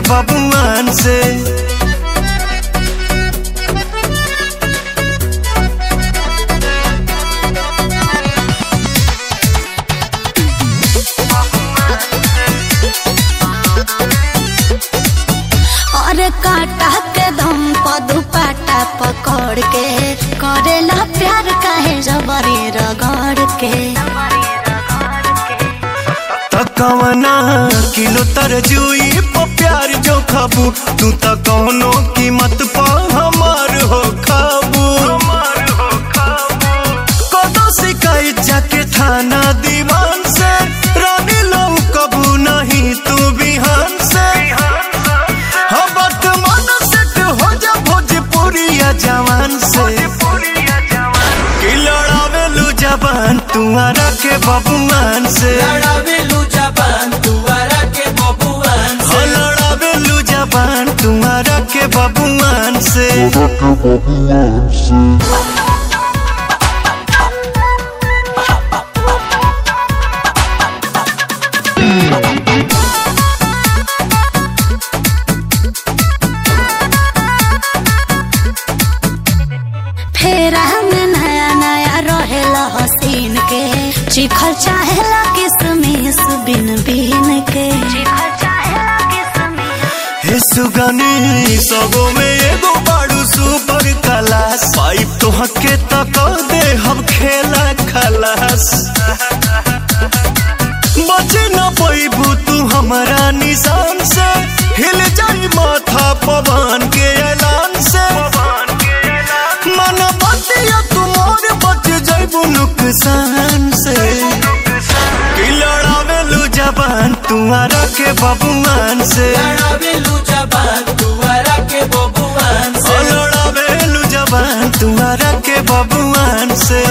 बबुआन से और काटा के दम पर दुपट्टा पकड़ के करेला प्यार काहे जबरी रगड़ के तकवना किलो तरजुई प प्यार जो खाबू तू त कौनो कीमत पा हमार हो खाबू कदो शिकायत जाके थाना दीवान से रानी लो कबू नहीं तू बिहान से हबत मन सेट हो जा भोजपुरिया जवान से कि लड़ावेलू जबान तुम्हारा के बबुआन से लड़ावेलू जबान दुआरा के बबुआन हो से लड़ावेलू जबान तुम्हारा के बबुआन से फेरा में नया नया रहेला हसीन के चिखल चाहेला किसमिस बिन बिन के हे सुगनी सबो में एगो बाड़ू सुपर क्लास पाइप तो हके तक दे हम खेला खलास बचे न पैबू तू हमारा निशान से हिल जाई माथा पवन के ऐलान से मन बतिया तुमार बच जाइबू नुकसान से कि लड़ावेलू जबान तुम्हारा के बबुआन से लड़ावेलू जबान दुआरा के बबुआन ओ से लड़ावेलू जबान तुम्हारा के बबुआन से